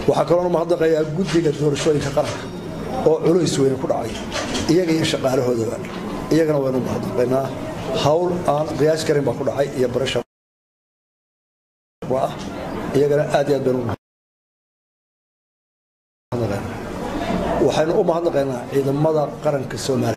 waxaa kaloona mahadnaqayaa guddiga doorashooyinka qaranka oo culays weyne ku dhacay iyaga iyo shaqaalahoodaba iyagana waynu mahadnaqaynaa hawl aan qiyaas karin baa ku dhacay iyo barasha ah iyagana aad iyo aad baynu waxaynu u mahadnaqaynaa ciidamada qaranka soomaaliya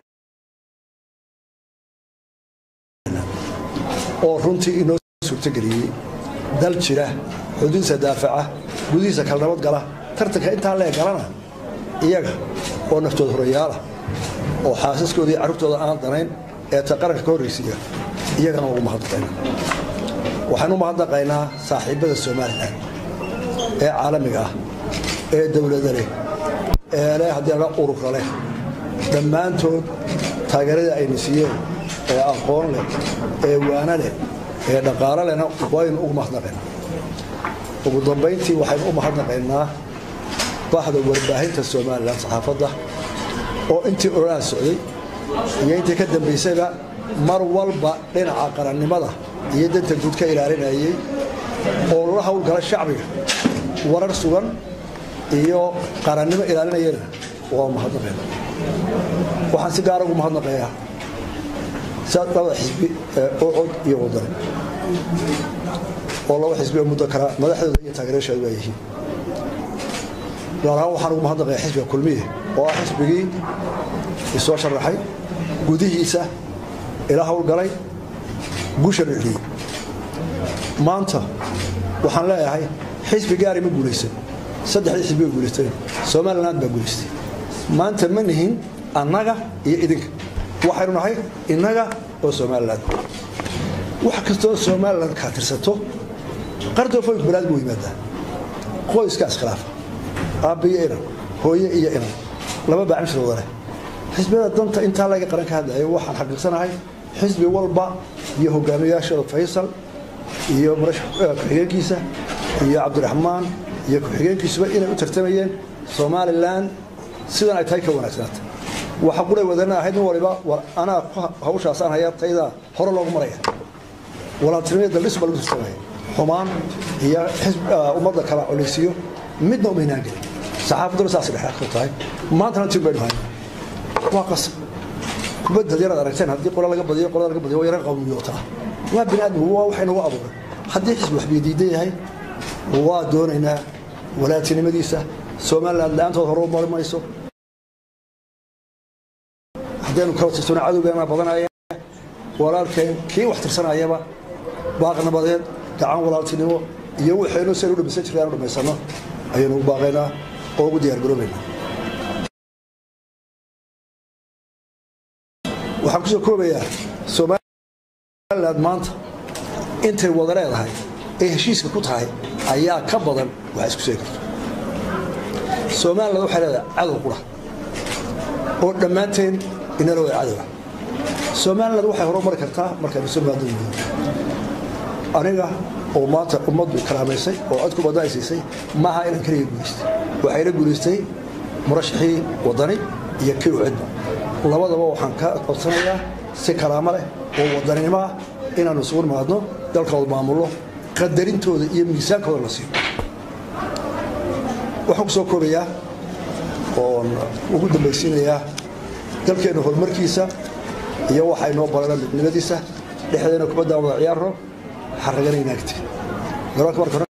oo runtii inoo suurtogeliyey dal jira xuduudisa daafaca gudihiisa kala nabad gala tartanka intaa lee galana iyaga oo naftooda horayaalah oo xaasaskooda iyo carruurtooda aan danayn ee ta qaranka ka horraysiiya iyagana ugu mahadnaqaynaa waxaynu u mahadnaqaynaa saaxiibbada somalilan ee caalamiga ah ee dowlada leh ee leh haddii laga urura leh dhammaantood taageeradii ayna siiyeen ee aqoon leh ee waana leh ee dhaqaalo lehna waynu ugu mahadnaqaynaa ugu dambayntii waxaynu u mahadnaqaynaa baxda warbaahinta somalilan saxaafadda oo intii ololaha socday iyo intii ka dambaysayba mar walba dhinaca qarannimada iyo danta guud ka ilaalinayay oo la hawlgala shacbiga warar sugan iyo qarannimo ilaalinayana waa mahadnaqayna waxaan si gaara ugu mahadnaqayaa labada xisbi ee ocod iyo wadani oo laba xisbi oo muddo kala madaxdooda iyo taageerayaashooda waa yihiin gaar ahaan waxaan ugu mahadnaqayaa xisbiga kulmiye oo ah xisbigii isoo sharaxay gudihiisa ila hawlgalay guusha dhiciyey maanta waxaan leeyahay xisbi gaari ma guulaysan saddexdii xisbi way guulaysteen somaliland baa guulaystay maanta ma nihin annaga iyo idinka waxaynu nahay innaga oo somaliland wax kastoo somaliland kaa tirsato qardoofoynku balaad buu yimaadaa qoyska iskhilaafa aabba iyo inan hooye iyo inan laba baacimshir wada leh xisbiyada danta intaa laga qaran ka hadlayo waxaan xaqiiqsanahay xisbi walba iyo hogaamiyayaashooda faysal iyo ku-xigeenkiisa iyo cabdiraxmaan iyo ku-xigeenkiisuba inay u tartamayeen somalilan sidan ay tahay ka wanaagsanaata waxa qulay wadana ahayd nin waliba war anaa hawshaasaan haya taydaa hore loogu maraya walaaltinimada daldhis baa lagu tartamaya xumaan iyo ummadda kala colaysiyo midna umaynaan gelin saxaafadduna saas dhexaad ku tahay maantana tiin baynu hayna waa qasab kubadda yaraad aragteen haddii qola laga badiyo qolada laga badiyo waa yaran qawmiyootaa waa bini aadam waa waxay nagu abuuray haddii xisbi waxbay diidan yahay waa doonaynaa walaatinimadiisa somaliland la-aantood hore u mari mayso haddaynu kala tirsano cadowgeena badanaya walaalkeen kii wax tirsanayaba baaq nabadeed gacan walaaltinimo iyo waxaynu saynu dhamaysan jirray aanu dhammaysanno ayaynu u baaqaynaa oo ugu diyaargaroobaynaa waxaan kusoo koobayaa somaliland maanta intay wada leedahay ay heshiiska ku tahay ayaa ka badan wax isku sheegi karto somaliland waxay leedahay cadow qura oo dhammaanteen inala wada cadowa somaliland waxay horumari kartaa markaynu somaado yihiin aniga oo maanta ummaddu karaamaysay oo codku badna ay siisay maaha inaan keliga guulaystay waxayna guulaystay murashaxii wadani iyo kii ucidba labadaba waxaan ka codsanayaa si karaamo leh oo wadaninimo ah inaannu isugu nimaadno dalkooda maamullo qadarintooda iyo miisaankooda la siiyo waxaan ku soo koobayaa oon ugu dambaysiinayaa dalkeenna horumarkiisa iyo waxay noo barana midnimadiisa dhexdeena kubaddaan wada ciyaarno xaragana inaagti